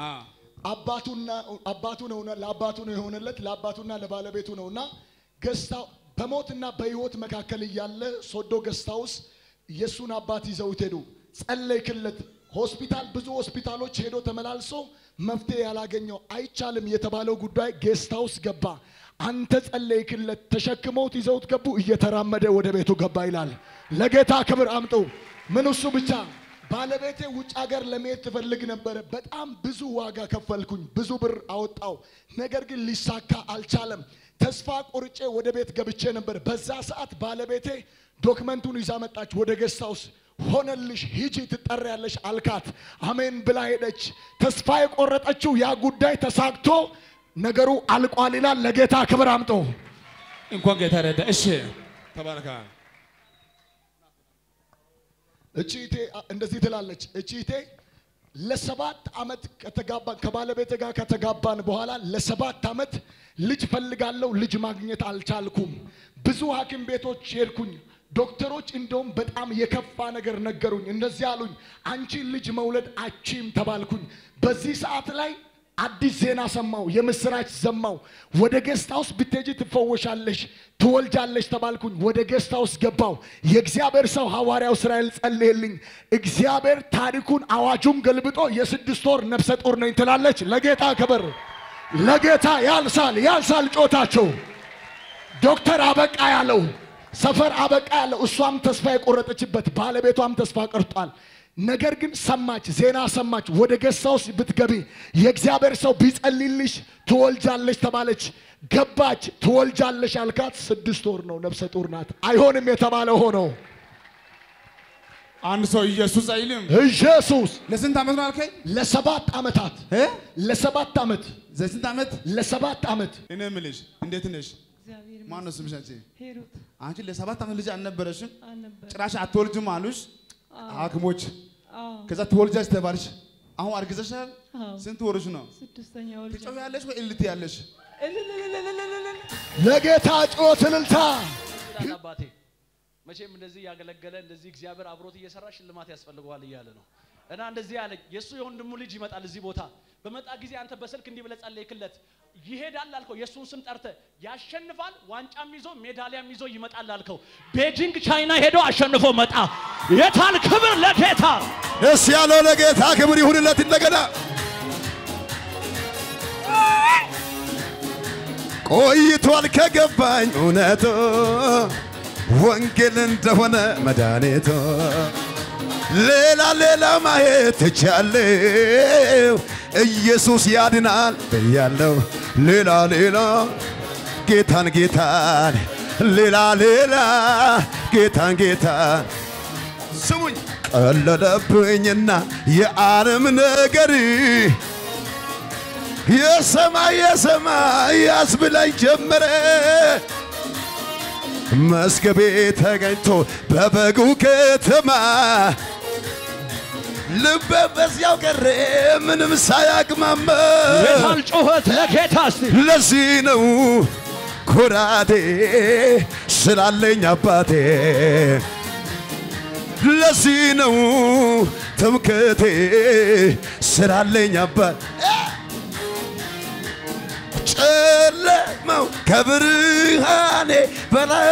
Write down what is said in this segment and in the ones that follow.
አ አባቱና አባቱ ነውና ለአባቱ ነው የሆነለት ለአባቱና ለባለቤቱ ነውና ገስታ በሞትና በሕይወት መካከል እያለ ሶዶ ገስታ ውስጥ የእሱን አባት ይዘውት ሄዱ። ጸለይክለት። ሆስፒታል ብዙ ሆስፒታሎች ሄዶ ተመላልሶ መፍትሄ ያላገኘው አይቻልም የተባለው ጉዳይ ጌስት ሃውስ ገባ። አንተ ጸለይክለት፣ ተሸክመውት ይዘውት ገቡ። እየተራመደ ወደ ቤቱ ገባ ይላል። ለጌታ ክብር አምጡ። ምን እሱ ብቻ ባለቤቴ ውጭ ሀገር ለመሄድ ትፈልግ ነበረ። በጣም ብዙ ዋጋ ከፈልኩኝ፣ ብዙ ብር አወጣው። ነገር ግን ሊሳካ አልቻለም። ተስፋ ቆርጬ ወደ ቤት ገብቼ ነበር። በዛ ሰዓት ባለቤቴ ዶክመንቱን ይዛ መጣች ወደ ጌስት ሃውስ። ሆነልሽ፣ ሂጂ ትጠሪያለሽ አልካት። አሜን ብላ ሄደች። ተስፋ የቆረጠችው ያ ጉዳይ ተሳክቶ ነገሩ አልቋል ይላል። ለጌታ ክብር አምጦ እንኳን ጌታ ረዳ። እሺ ተባረካል። እቺቴ እንደዚህ ትላለች። እቺቴ ለሰባት ዓመት ከተጋባን ከባለቤቴ ጋር ከተጋባን በኋላ ለሰባት ዓመት ልጅ ፈልጋለሁ፣ ልጅ ማግኘት አልቻልኩም። ብዙ ሐኪም ቤቶች ሄድኩኝ። ዶክተሮች እንደውም በጣም የከፋ ነገር ነገሩኝ። እንደዚህ አሉኝ፣ አንቺ ልጅ መውለድ አቺም ተባልኩኝ። በዚህ ሰዓት ላይ አዲስ ዜና ሰማው፣ የምስራች ሰማው። ወደ ጌስት ሃውስ ብትሄጂ ትፈወሻለሽ፣ ትወልጃለሽ ተባልኩኝ። ወደ ጌስት ሃውስ ገባው። የእግዚአብሔር ሰው ሐዋርያው እስራኤል ጸልየልኝ። እግዚአብሔር ታሪኩን አዋጁን ገልብጦ የስድስት ወር ነፍሰ ጡር ነኝ ትላለች። ለጌታ ክብር፣ ለጌታ ያልሳል፣ ያልሳል ጮታቸው ዶክተር አበቃ ያለው ሰፈር አበቃ ያለው እሷም ተስፋ የቆረጠችበት ባለቤቷም ተስፋ ቀርጧል። ነገር ግን ሰማች፣ ዜና ሰማች። ወደ ጌስት ሃውስ ብትገቢ የእግዚአብሔር ሰው ቢጸልይልሽ ትወልጃለሽ ተባለች። ገባች፣ ትወልጃለሽ አልካት። ስድስት ወር ነው፣ ነፍሰ ጡር ናት። አይሆንም የተባለ ሆነው አንድ ሰው ኢየሱስ አይልም። ኢየሱስ ለስንት ዓመት ነው አልከኝ? ለሰባት ዓመታት እ ለሰባት ዓመት ለስንት ዓመት? ለሰባት ዓመት እኔ የምልሽ እንዴት ነሽ? እግዚአብሔር ማን ነው ስምሽ አንቺ? ሄሩት አንቺ ለሰባት ዓመት ልጅ አልነበረሽም? አልነበረ ጭራሽ አትወልጅም አሉሽ ሐኪሞች። አዎ ከዛ ትወልጃለሽ ተባልሽ። አሁን አርግዘሻል። አዎ ስንት ወርሽ ነው? ስድስተኛ ወልጃ ትጮያለሽ ወይ እልት ያለሽ? እልልልልልልልል ለጌታ ጮት እልልታ ይላል አባቴ። መቼም እንደዚህ እያገለገለ እንደዚህ እግዚአብሔር አብሮት እየሰራ ሽልማት ያስፈልገዋል እያለ ነው እና እንደዚህ ያለ የእሱ የወንድሙ ልጅ ይመጣል እዚህ ቦታ በመጣ ጊዜ አንተ በስልክ እንዲህ ብለህ ጸለይክለት ይሄዳል አልከው የእሱን ስም ጠርተህ ያሸንፋል ዋንጫም ይዞ ሜዳሊያም ይዞ ይመጣል አልከው ቤጂንግ ቻይና ሄዶ አሸንፎ መጣ የታል ክብር ለጌታ ደስ ያለው ለጌታ ክብር ይሁንለት። እንደገና ቆይቷል ከገባኝ እውነቱ ወንጌል እንደሆነ መድኃኒቱ ሌላ ሌላ ማየት ትቻለው ኢየሱስ ያድናል ብያለው ሌላ ሌላ ጌታን ጌታን ሌላ ሌላ ጌታን ጌታን ስሙኝ ቀለለብኝና የዓለም ነገር የሰማይ የሰማይ ያስብላኝ ጀመረ መስገቤ ተገኝቶ በበጉ ከተማ ልቤ በዚያው ቀረ ምንም ሳያቅማማ የታል ጩኸት ለጌታ እስቲ ለዚህ ነው ኩራቴ ስላለኝ አባቴ ለዚህ ነው ትምክቴ ስላለኝ አባት ጨለማው ከብርሃኔ በላይ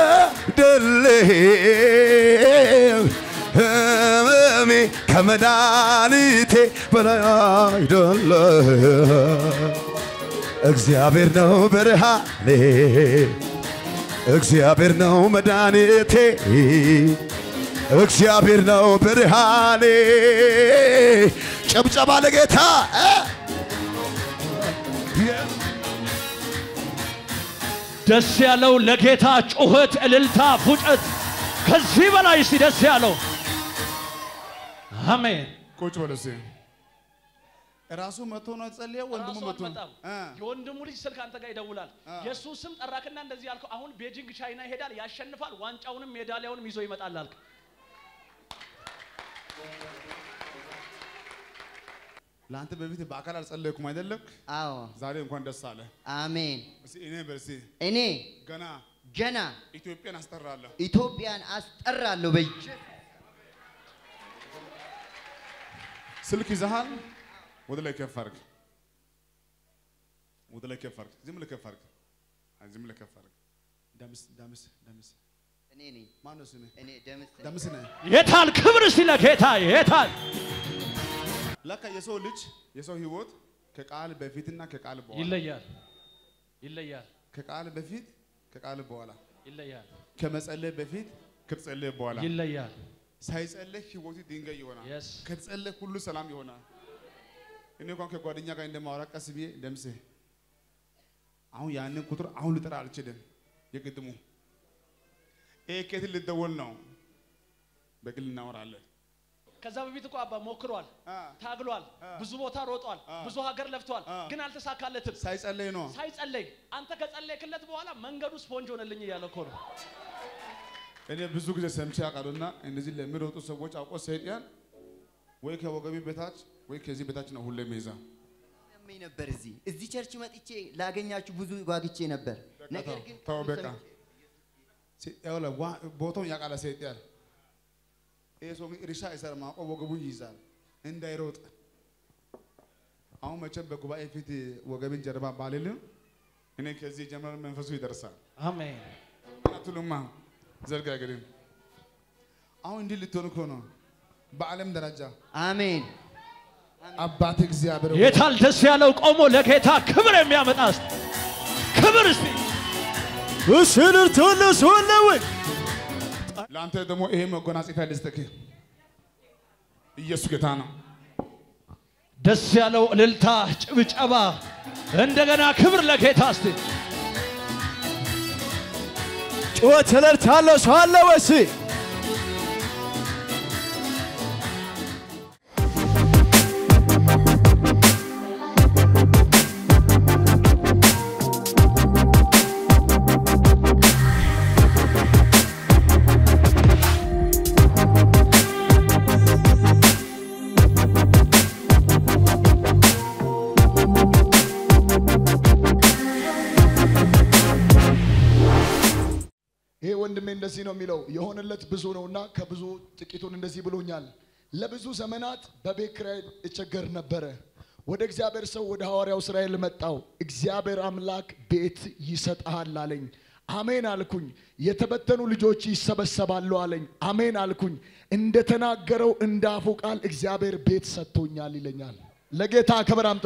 አይደለም ህመሜ ከመድኃኒቴ በላይ አይደለም እግዚአብሔር ነው ብርሃኔ እግዚአብሔር ነው መድኃኒቴ እግዚአብሔር ነው ብርሃኔ ጨብጨባ ለጌታ እ? ደስ ያለው ለጌታ ጩኸት እልልታ ፉጨት ከዚህ በላይ እስቲ ደስ ያለው አሜን ቁጭ በል እስኪ። ራሱ መቶ ነው ጸልየው ወንድሙ ራሱ መቶ ነው አልመጣም። እ የወንድሙ ልጅ ስልክ አንተ ጋር ይደውላል። የእሱ ስም ጠራክና እንደዚህ ያልከው አሁን ቤጂንግ ቻይና ይሄዳል፣ ያሸንፋል፣ ዋንጫውንም ሜዳሊያውንም ይዞ ይመጣል አልክ። ለአንተ በፊት በአካል አልጸለይኩም አይደለም? አዎ ዛሬ እንኳን ደስ አለ። አሜን። እስኪ እኔ በል እስኪ እኔ ገና ገና ኢትዮጵያን አስጠራለሁ። ኢትዮጵያን አስጠራለሁ በእጅ ስልክ ይዘሃል? ወደ ላይ ከፍ አድርግ። ወደ ላይ ከፍ አድርግ። ዝም ብለህ ከፍ አድርግ። አይ ዝም ብለህ ከፍ አድርግ። ደምስ ደምስ ደምስ እኔ ነኝ ማነው ስምህ? እኔ ደምስ ነኝ። ደምስ ነህ። የታል ክብር እስቲ ለጌታ የታል ለካ የሰው ልጅ የሰው ህይወት ከቃል በፊትና ከቃል በኋላ ይለያል ይለያል ከቃል በፊት ከቃል በኋላ ይለያል ከመጸለይ በፊት ከተጸለየ በኋላ ይለያል ሳይጸለይ ህይወቱ ድንጋይ ይሆናል። Yes. ከተጸለይ ሁሉ ሰላም ይሆናል። እኔ እንኳን ከጓደኛ ጋር እንደማወራ ቀስ ብዬ ደምሴ አሁን ያንን ቁጥር አሁን ልጠራ አልችልም። የቅድሙ ይሄ ከየት ልደወል ነው? በግል እናወራለን። ከዛ በፊት እኮ አባ ሞክሯል አ፣ ታግሏል ብዙ ቦታ ሮጧል ብዙ ሀገር ለፍቷል አ። ግን አልተሳካለትም ሳይጸለይ ነው። ሳይጸለይ አንተ ከጸለይክለት በኋላ መንገዱ ስፖንጅ ሆነልኝ እያለ እኮ ነው እኔ ብዙ ጊዜ ሰምቼ አውቃለሁና እንደዚህ ለሚሮጡ ሰዎች አውቆ ሰይጣን ወይ ከወገቤ በታች ወይ ከዚህ በታች ነው ሁሌ የሚይዛ። ያመኝ ነበር እዚህ እዚህ ቸርች መጥቼ ላገኛችሁ ብዙ ጓግቼ ነበር። ነገር ግን ተው ቃሉ በቃ ሰምቼ- ሴ- ይኸውልህ ዋ- ቦታውን ያውቃል ሰይጣን። ይሄ ሰው ግን እርሻ አይሰራም፣ አውቆ ወገቡ ይይዛል እንዳይሮጥ። አሁን መቼም በጉባኤ ፊት ወገቤን ጀርባ ባልልም እኔ ከዚህ ጀምሮ መንፈሱ ይደርሳል። አሜን አትሉማ ዘርጋ እንግዲህ አሁን እንዲህ ልትሆን እኮ ነው። በዓለም ደረጃ አሜን አባት እግዚአብሔር ሆይ፣ የታል ደስ ያለው ቆሞ ለጌታ ክብር የሚያመጣ እስቲ ክብር እስቲ እስንር ተነሱልኝ ለአንተ ደግሞ ይሄ መጎናጸፊያ ልስጥህ። ኢየሱስ ጌታ ነው። ደስ ያለው እልልታ ጭብጨባ እንደገና ክብር ለጌታ እስቲ ጩኸት እልልታለ ሰው አለ ወይስ ይሄ ወንድሜ እንደዚህ ነው የሚለው የሆነለት ብዙ ነውና ከብዙ ጥቂቱን እንደዚህ ብሎኛል። ለብዙ ዘመናት በቤት ኪራይ እቸገር ነበረ። ወደ እግዚአብሔር ሰው ወደ ሐዋርያው እስራኤል መጣው። እግዚአብሔር አምላክ ቤት ይሰጥሃል አለኝ። አሜን አልኩኝ። የተበተኑ ልጆች ይሰበሰባሉ አለኝ። አሜን አልኩኝ። እንደተናገረው እንዳፉ ቃል እግዚአብሔር ቤት ሰጥቶኛል ይለኛል። ለጌታ ክብር አምጦ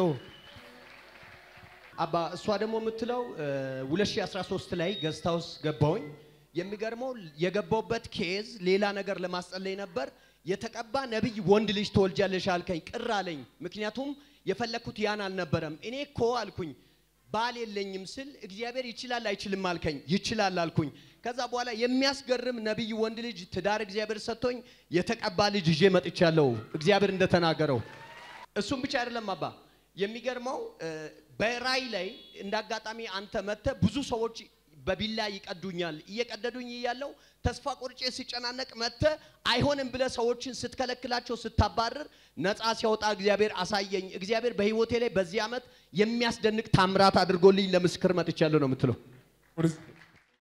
አባ እሷ ደግሞ የምትለው እ 2013 ላይ ገስት ሃውስ ገባውኝ። የሚገርመው የገባውበት ኬዝ ሌላ ነገር ለማስጸለይ ነበር። የተቀባ ነቢይ ወንድ ልጅ ትወልጃለሽ አልከኝ። ቅር አለኝ። ምክንያቱም የፈለግኩት ያን አልነበረም። እኔ እኮ አልኩኝ ባል የለኝም ስል እግዚአብሔር ይችላል አይችልም አልከኝ። ይችላል አልኩኝ። ከዛ በኋላ የሚያስገርም ነቢይ ወንድ ልጅ ትዳር እግዚአብሔር ሰጥቶኝ የተቀባ ልጅ ይዤ መጥቻለሁ። እግዚአብሔር እንደተናገረው እሱም ብቻ አይደለም አባ የሚገርመው እ፣ በራይ ላይ እንደ አጋጣሚ አንተ መጥተህ ብዙ ሰዎች በቢላ ይቀዱኛል እየቀደዱኝ እያለው ተስፋ ቆርጬ ሲጨናነቅ መጥተህ አይሆንም ብለህ ሰዎችን ስትከለክላቸው ስታባርር ነፃ ሲያወጣ እግዚአብሔር አሳየኝ። እግዚአብሔር በህይወቴ ላይ በዚህ ዓመት የሚያስደንቅ ታምራት አድርጎልኝ ለምስክር መጥቻለሁ ነው የምትለው። ወደዚህ